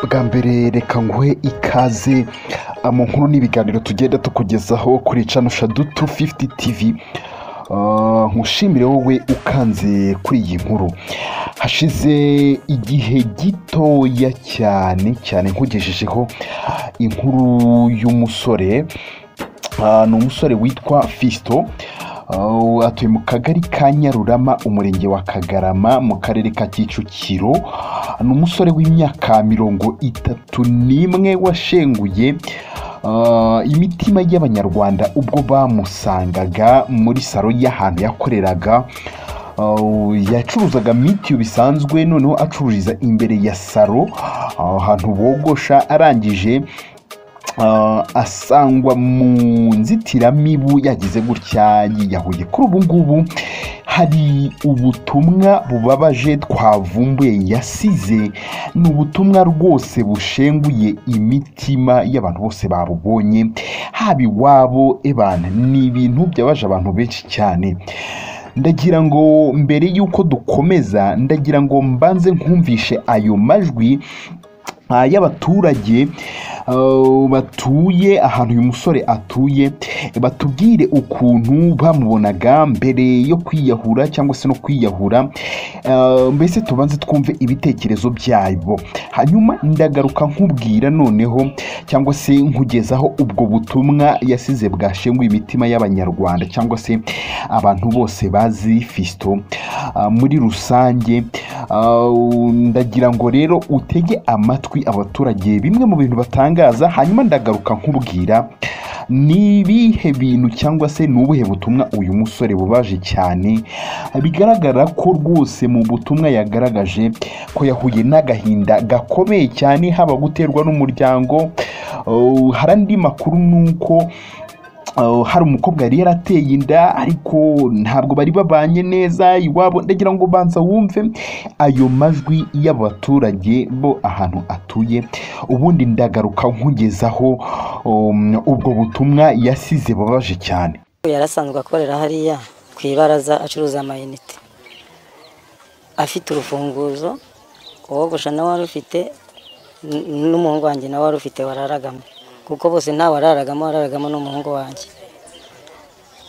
bwa mbere reka nguhe ikaze mu nkuru n'ibiganiro tugenda tukugezaho kuri cano shadu tu fifuti tivi nkushimire wowe ukanze kuri iyi nkuru hashize igihe gitoya cyane cyane nkugejejeho inkuru y'umusore Ah, ni umusore witwa fisito Ah, atuye mu kagari ka nyarurama umurenge wa kagarama mu karere ka kicukiro ni umusore w'imyaka mirongo itatu n'imwe washenguye ah, imitima y'abanyarwanda ubwo bamusangaga muri salo y'ahantu yakoreraga Uh, yacuruzaga mitiyu bisanzwe noneho acururiza imbere ya salo ah, ahantu bogosha arangije Ah, asangwa mu nzitiramibu yagize gutya yiyahuye kuri ubu ngubu hari ubutumwa bubabaje twavumbuye yasize ni ubutumwa rwose bushenguye imitima y'abantu bose babubonye haba iwabo ebana ni ibintu byabaje abantu benshi cyane ndagira ngo mbere y'uko dukomeza ndagira ngo mbanze nkumvishe ayo majwi ah, y'abaturage Uh, batuye ahantu uyu musore atuye batubwire ukuntu bamubonaga mbere yo kwiyahura cyangwa se no kwiyahura Uh, mbese tubanze twumve ibitekerezo byabo hanyuma ndagaruka nkubwira noneho cyangwa se nkugezaho ubwo butumwa yasize bwashenguye imitima y'abanyarwanda cyangwa se abantu bose bazi fisito uh, muri rusange Uh, ndagira ngo rero utege amatwi abaturage bimwe mu bintu batangaza hanyuma ndagaruka nkubwira ni ibihe bintu cyangwa se ni ubuhe butumwa uyu musore bubaje cyane bigaragara ko rwose mu butumwa yagaragaje ko yahuye n'agahinda gakomeye cyane haba guterwa n'umuryango Uh, hari andi makuru nuko Uh, hari umukobwa yari yarateye inda ariko ntabwo bari babanye neza iwabo ndagira ngo banza wumve ayo majwi y'abaturage bo ahantu atuye ubundi ndagaruka nkugezaho um, ubwo butumwa yasize babaje cyane yari asanzwe akorera hariya ku ibaraza acuruza amayinite afite urufunguzo uwogosha nawe wari ufite n- n'umuhungu wanjye nawe wari ufite wararagamo kuko bose nta wararagamo wararagamo n'umuhungu wanjye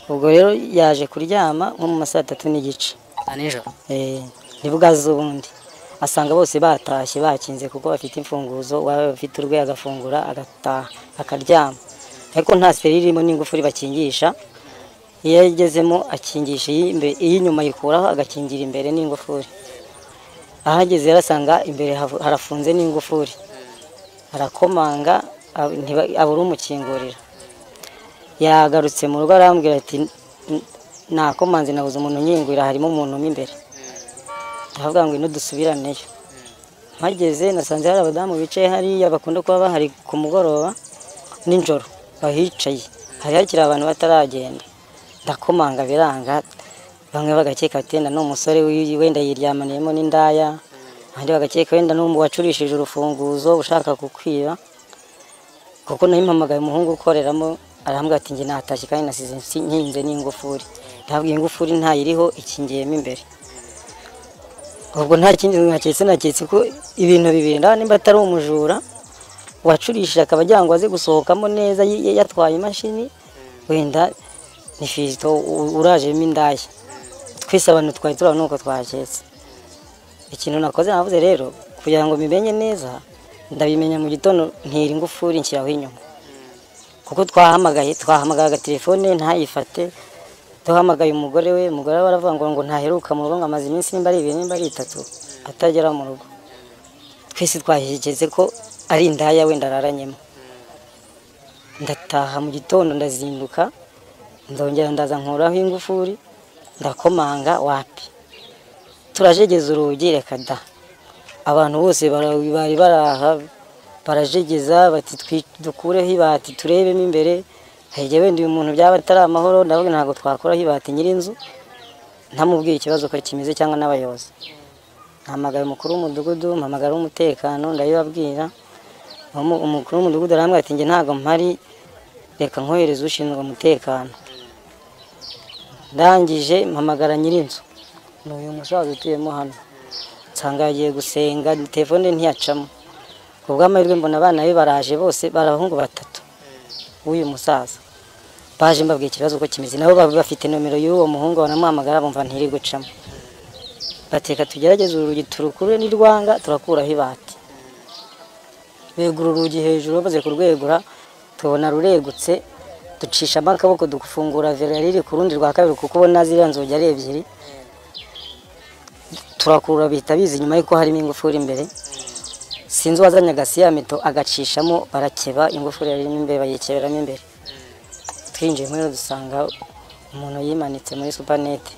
ubwo rero yaje kuryama nko mu ma saa tatu n'igice nijoro Eh, nibwo aza ubundi asanga bose batashye bakinze kuko bafite imfunguzo waba bafite urwe agafungura agataha akaryama ariko nta seri irimo n'ingufuri bakingisha iyo yagezemo akingisha iy'imbe- iy'inyuma ayikuraho agakingira imbere n'ingufuri ahageze yarasanga imbere hafu- harafunze n'ingufuri arakomanga ab- ntiba- abura umukingurira yagarutse mu rugo arambwira ati "N- nakomanze nabuze umuntu unyingurira harimo umuntu mo imbere ndavuga ngo ino dusubiraneyo mpageze nasanze hari abadamu bicaye hariya bakunda kuba bahari ku mugoroba nijoro bahicaye hari hakiri abantu bataragenda ndakomanga biranga bamwe bagakeka ati wenda ni umusore wi- wenda yiryamaniyemo n'indaya abandi bagakeka wenda ni umu- wacurishije urufunguzo ushaka kukwiba kuko nayo impamagaye umuhungu ukoreramo arambwira ati njye natashye kandi nasize nsi- nkinze n'ingufuri ntabwo iyi ngufuri ntayiriho ikingiyemo imbere ubwo nta kindi naketse naketse ko ibintu bibiri ndabona nimba atari umujura wacurishije akaba agira ngo aze gusohokamo neza y- y- yatwaye imashini wenda ni fizito u- urajemo indaya twese abantu twari turabona uko twaketse ikintu nakoze navuze rero kugira ngo mbimenye neza ndabimenya mu gitondo ntira ingufuri nshyiraho inyuma kuko twahamagaye twahamagaye agatelefone ntayifate duhamagaye umugore we umugore we aravuga ngo ntaheruka mu rugo ngo amaze iminsi nimba ari ibiri nimba ari itatu atagera mu rugo twese twahegeze ko ari indaya wenda araranyemo ndataha mu gitondo ndazinduka ndongera ndaza nkuraho ingufuri ndakomanga wapi turajegeza urugi reka da abantu bose bara- bari baraha barajegeza bati "Twi- dukureho ibati turebemo imbere hege wenda uyu muntu byaba atari amahoro ndavuga ntabwo twakuraho ibati nyir'inzu ntamubwiye ikibazo uko kimeze cyangwa n'abayobozi mpamagaye umukuru w'umudugudu mpamagara w'umutekano ndabibabwira Umu- umukuru w'umudugudu arambwira ati njye ntabwo mpari reka nkohereze ushinzwe umutekano ndangije mpamagara nyir'inzu ni uyu musaza utuyemo hano nsanga yagiye gusenga telefone ntiyacamo ku bw'amahirwe mbona abana be baraje bose barabahungu batatu w'uyu musaza baje mbabwira ikibazo uko kimeze nabo baba bafite nomero y'uwo muhungu banamuhamagara bumva ntiri gucamo bateka tugerageze urugi turukure n'irwanga turakuraho ibati begura urugi hejuru bamaze kurwegura tubona ruregutse ducishamo akaboko dufungura vera yari iri ku rundi rwa kabiri kuko ubona ziriya nzugi ari ebyiri turakurura bihita biza inyuma y'uko harimo ingufuri imbere sinzi uwazanye agasiyamito agacishamo barakeba ingufuri yari irimo imbere bayikereramo imbere twinjiye muri dusanga umuntu yimanitse muri supanete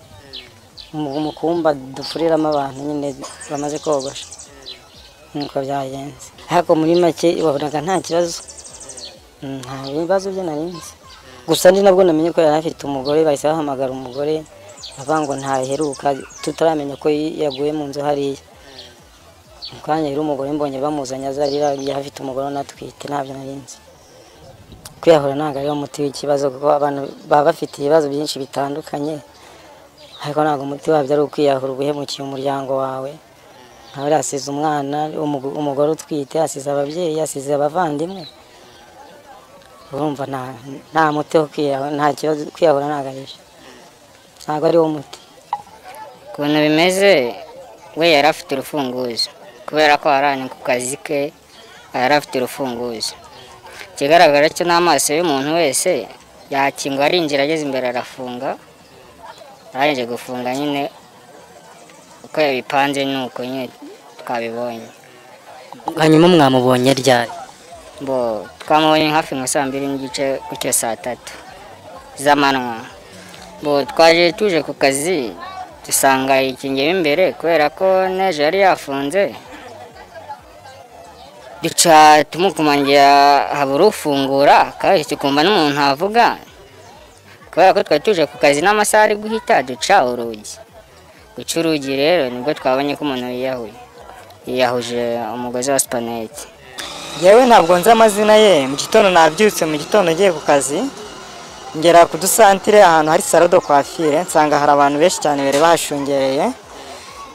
mu kumba dufuriramo abantu nyine bamaze kogosha nuko byagenze ariko muri make wabonaga nta kibazo nta bibazo byo narinzi gusa ndi nabwo namenye ko yari afite umugore bahise bahamagara umugore bavuga ngo ntaheruka tutaramenya ko yaguye mu nzu hariya mu kanya rero umugore mbonye bamuzanye azarira yari afite umugore unatwite ntabyo narinzi kwiyahura ntabwo ariwo muti w'ikibazo kuko abantu baba bafite ibibazo byinshi bitandukanye ariko ntabwo umuti wabyo ari ukwiyahura uguhemukiye umuryango wawe nkawe yasize umwana umugore utwite asize ababyeyi asize abavandimwe urumva nta muti wo kwiyahura nta kibazo kwiyahura ntabwo ari byo ntabwo ari wo muti ukuntu bimeze we yari afite urufunguzo kubera ko waranye ku kazi ke yari afite urufunguzo ikigaragara cyo n'amaso y'umuntu wese yakinga arinjira ageze imbere arafunga arangije gufunga nyine uko yabipanze ni uko nyine twabibonye hanyuma mwamubonye ryari bo twamubonye hafi nka saa mbiri n'igice gutyo saa tatu z'amanywa bo twaje tuje ku kazi dusanga yikingiyemo imbere kubera ko neje yari yafunze duca tumukumangira habura ufungura kandi tukumva n'umuntu avuga kubera ko twari tuje ku kazi n'amasaha ari guhita duca urugi guca urugi rero nibwo twabonye ko umuntu yiyahuye yiyahuje umugozi wa supanete yewe ntabwo nzi amazina ye mu gitondo nabyutse mu gitondo ngiye ku kazi ngera ku dusantire ahantu hari sarado kwafire nsanga hari abantu benshi cyane bari bahashungereye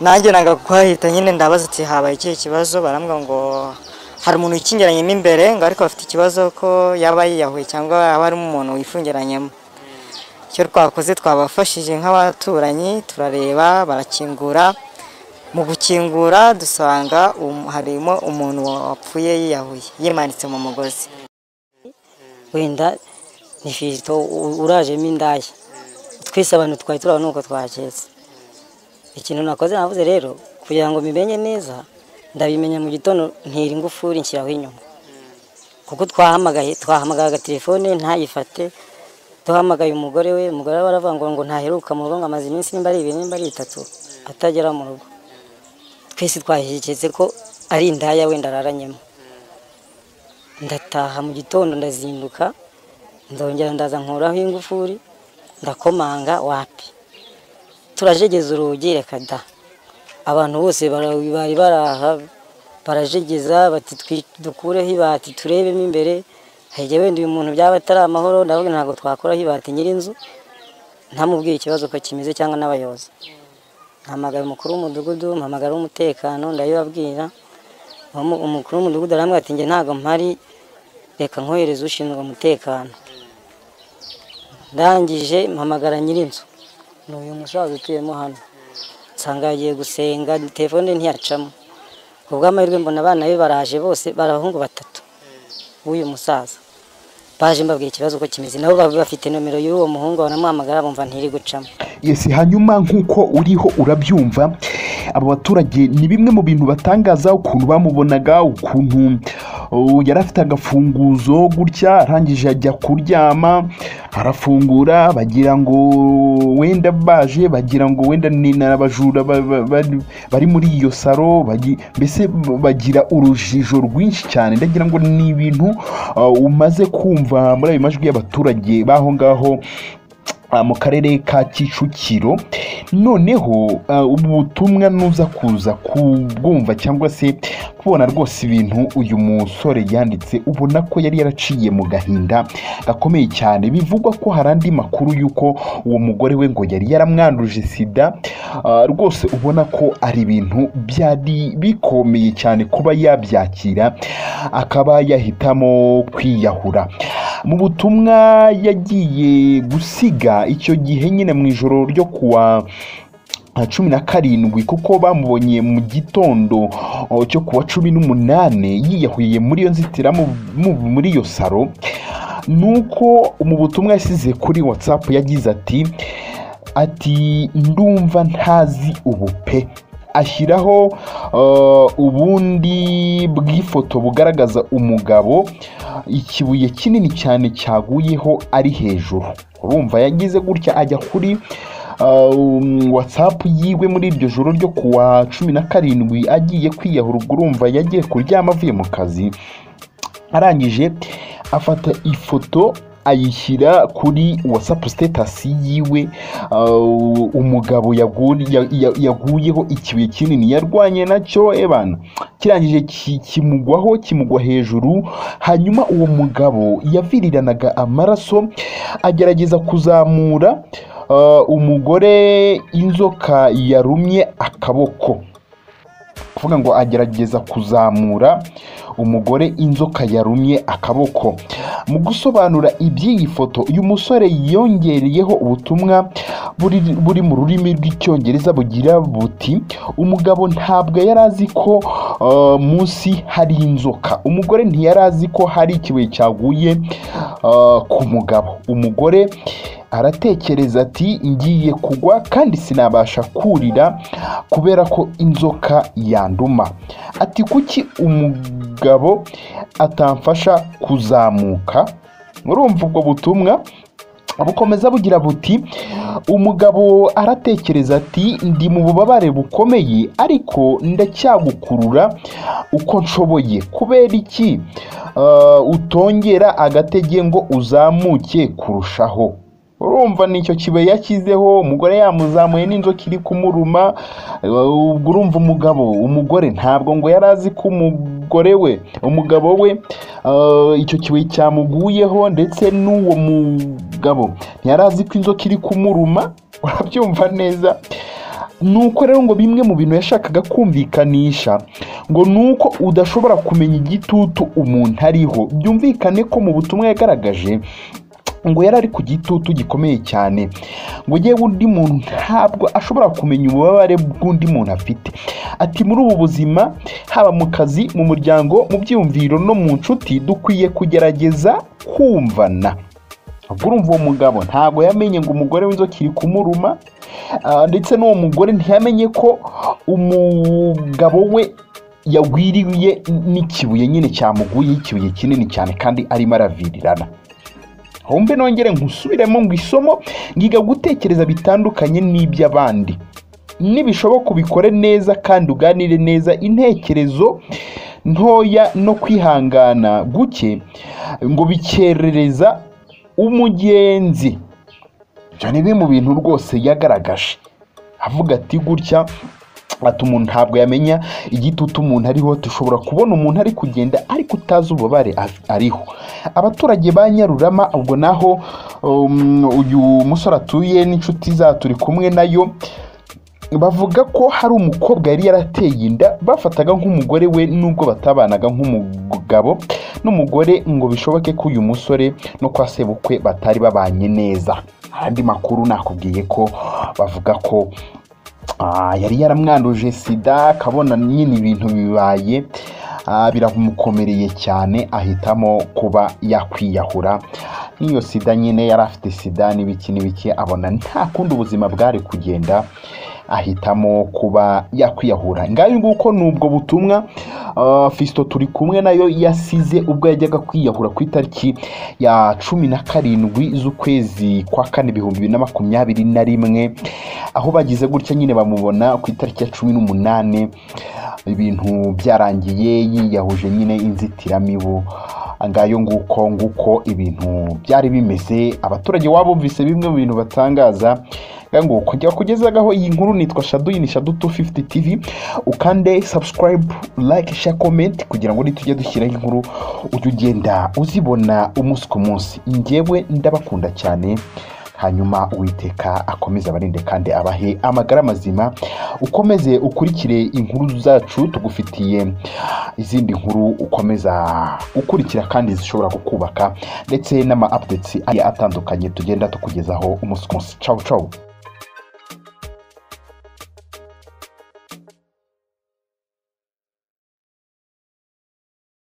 nanjye nanga kuhahita nyine ndabaza ati habaye ikihe kibazo barambwira ngo hari umuntu wikingiranyemo imbere ngo ariko bafite ikibazo ko yaba yiyahuye cyangwa yaba harimo umuntu wifungiranyemo icyo twakoze twabafashije nk'abaturanyi turareba barakingura mu gukingura dusanga harimo umuntu wapfuye yiyahuye yimanitse mu mugozi wenda ni fizito urajemo indaya twese abantu twari turabona uko twaketse ikintu nakoze navuze rero kugira ngo mbimenye neza ndabimenya mu gitondo ntira ingufuri nshyiraho inyuma kuko twahamagaye twahamagaye agatelefone ntayifate duhamagaye umugore we umugore we aravuga ngo ntaheruka mu rugo ngo amaze iminsi nimba ari ibiri nimba ari itatu atagera mu rugo twese twahegetse ko ari indaya wenda araranyemo ndataha mu gitondo ndazinduka ndongera ndaza nkuraho ingufuri ndakomanga wapi turajegeza urugi reka da abantu bose bari baraha barajegeza bati dukureho ibati turebemo imbere hege wenda uyu muntu byaba atari amahoro ndavuga ntabwo twakuraho ibati nyir'inzu ntamubwire ikibazo uko kimeze cyangwa n'abayobozi mpamagara umukuru w'umudugudu mpamagara w'umutekano ndabibabwira umukuru w'umudugudu arambwira ati njye ntabwo mpari reka nkohereze ushinzwe umutekano ndangije mpamagara nyir'inzu ni uyu musaza utuyemo hano nsanga yagiye gusenga telefone ntiyacamo ku bw'amahirwe mbona abana be baraje bose barabahungu batatu w'uyu musaza baje mbabwira ikibazo uko kimeze nabo baba bafite nomero y'uwo muhungu banamuhamagara bumva ntiri gucamo yesi hanyuma nk'uko uriho urabyumva aba baturage ni bimwe mu bintu batangaza ukuntu bamubonaga ukuntu yari afite agafunguzo gutya arangije ajya kuryama arafungura bagira ngo wenda baje bagira ngo wenda ni n'abajura bari muri iyo saro mbese bagira urujijo rwinshi cyane ndagira ngo ni ibintu umaze kumva muri ayo majwi y'abaturage b'aho ngaho ah, mu karere ka kicukiro noneho ah, ubutumwa nuza kuza kubwumva cyangwa se kubona rwose ibintu uyu musore yanditse ubona ko yari yaraciye mu gahinda gakomeye cyane bivugwa ko hari andi makuru y'uko uwo mugore we ngo yari yaramwanduje sida Ah, rwose ubona ko ari ibintu byari bikomeye cyane kuba yabyakira akaba yahitamo kwiyahura mu butumwa yagiye gusiga icyo gihe nyine mu ijoro ryo kuwa nka cumi na karindwi kuko bamubonye mu gitondo oh, cyo kuwa cumi n'umunani yiyahuriye muri iyo nzitiramubu mu- muri iyo saro nuko mu butumwa yasize kuri watsapu yagize ati ati ndumva ntazi ubu pe ashyiraho eh, ubundi bw'ifoto bugaragaza umugabo ikibuye kinini cyane cyaguyeho ari hejuru urumva yagize gutya ajya kuri eh, um, whatsapp yiwe muri iryo joro ryo kuwa cumi na karindwi agiye kwiyahura ubwo urumva yagiye kuryama avuye mu kazi arangije afata ifoto ayishyira kuri whatsapp status yiwe uh, umugabo yaguri- ya- ya- yaguyeho ikibuye kinini yarwanye nacyo ebana kirangije ki- kimugwaho kimugwa hejuru hanyuma uwo mugabo yaviriranaga amaraso agerageza kuzamura uh, umugore inzoka yarumye akaboko kuvuga ngo agerageza kuzamura umugore inzoka yarumye akaboko mu gusobanura iby'iyi foto uyu musore yongereyeho ubutumwa buri, buri mu rurimi rw'icyongereza bugira buti umugabo ntabwo yari azi ko uh, munsi hari inzoka umugore ntiyari azi ko hari ikibuye cyaguye uh, ku mugabo umugore aratekereza ati ngiye kugwa kandi sinabasha kurira kubera ko inzoka yanduma ati kuki umugabo atamfasha kuzamuka murumva ubwo butumwa bukomeza bugira buti umugabo aratekereza ati ndi mu bubabare bukomeye ariko ndacyagukurura uko nshoboye kubera iki Uh, utongera agatege ngo uzamuke kurushaho urumva nicyo kibe yashyizeho umugore yamuzamuye n'inzoka iri kumuruma uh, ubwo urumva umugabo umugore ntabwo ngo yari azi ko umugore we umugabo we uh, icyo kibuye cyamuguyeho ndetse n'uwo mugabo ntiyari azi ko inzoka iri kumuruma urabyumva neza nuko rero ngo bimwe mu bintu yashakaga kumvikanisha ngo nuko udashobora kumenya igitutu umuntu ariho byumvikane ko mu butumwa yagaragaje ngo yari ari ku gitutu gikomeye cyane ngo yewe undi muntu ntabwo ashobora kumenya ububabare bw'undi muntu afite ati muri ubu buzima haba mu kazi mu muryango mu byiyumviro no mu nshuti dukwiye kugerageza kumvana ubwo urumva uwo mugabo ntabwo yamenye ngo umugore w'inzoki iri kumuruma Ah, ndetse n'uwo mugore ntiyamenye ko umugabo we yagwiriye n'ikibuye nyine cyamuguyeho ikibuye kinini cyane kandi arimo aravirirana humbe nongere nkusubiremo ngo isomo ngiga gutekereza bitandukanye n'iby'abandi nibishoboka ubikore neza kandi uganire neza intekerezo ntoya no kwihangana guke ngo bikerereza umugenzi ibyo ni bimwe mu bintu rwose yagaragaje avuga ati gutya ati umuntu ntabwo yamenya igitutu umuntu ariho dushobora kubona umuntu ari kugenda ariko utazi ububabare af- ariho abaturage ba nyarurama ubwo naho um, uyu musore atuye n'inshuti za turi kumwe nayo bavuga ko hari umukobwa yari yarateye inda bafataga nk'umugore we nubwo batabanaga nk'umugabo n'umugore ngo bishoboke ko uyu musore no kwa sebukwe batari babanye neza hari andi makuru nakubwiye ko bavuga ko ah, yari yaramwanduje sida akabona nyine ibintu bibaye ah, biramukomereye cyane ahitamo kuba yakwiyahura n'iyo sida nyine yari afite sida n'ibiki n'ibiki abona nta kundi ubuzima bwari kugenda ahitamo kuba yakwiyahura ngayo nguko ni ubwo butumwa uh, fisito turi kumwe nayo yasize ubwo yajyaga kwiyahura ku itariki ya cumi na karindwi z'ukwezi kwa kane ibihumbi bibiri na makumyabiri na rimwe aho bagize gutya nyine bamubona ku itariki ya cumi n'umunani ibintu byarangiye yiyahuje nyine inzitiramibu ngayo nguko nguko ibintu byari bimeze abaturage wabumvise bimwe mu bintu batangaza ngo kujya kugezagaho iyi nkuru nitwa shadu ni shadu 250 tv ukande subscribe like share comment kugira ngo nitujye dushyiraho inkuru ujye ugenda uzibona umunsi ku munsi njyewe ndabakunda cyane hanyuma uwiteka akomeze abarinde kandi abahe amagara mazima ukomeze ukurikire inkuru zacu tugufitiye izindi nkuru ukomeza gukurikira kandi zishobora kukubaka ndetse n'ama updates agiye atandukanye tugenda tukugezaho umunsi ku munsi cawu cawu